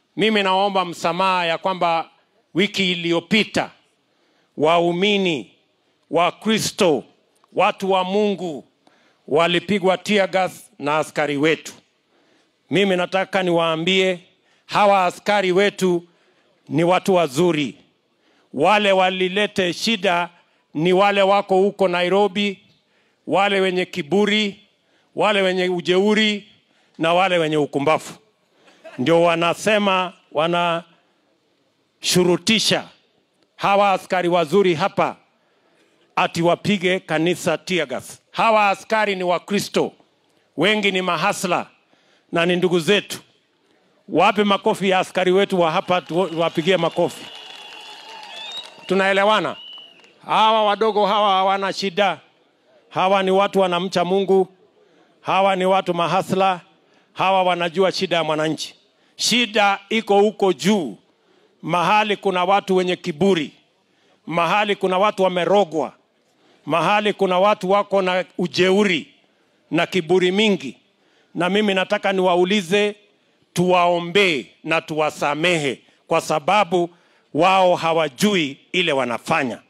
mimi naomba msamaha ya kwamba wiki iliyopita waumini wa kristo watu wa mungu walipigwa tear gas na askari wetu mimi nataka niwaambie hawa askari wetu ni watu wazuri wale walilete shida ni wale wako huko nairobi wale wenye kiburi wale wenye ujeuri na wale wenye ukumbafu ndio wanasema wanashurutisha hawa askari wazuri hapa ati wapige kanisa tiagas hawa askari ni wakristo wengi ni mahasla na ni ndugu zetu wape makofi ya askari wetu wa hapa tu- wapigie makofi tunaelewana hawa wadogo hawa hawana shida hawa ni watu wanamcha mungu hawa ni watu mahasla hawa wanajua shida ya mwananchi shida iko huko juu mahali kuna watu wenye kiburi mahali kuna watu wamerogwa mahali kuna watu wako na ujeuri na kiburi mingi na mimi nataka niwaulize tuwaombee na tuwasamehe kwa sababu wao hawajui ile wanafanya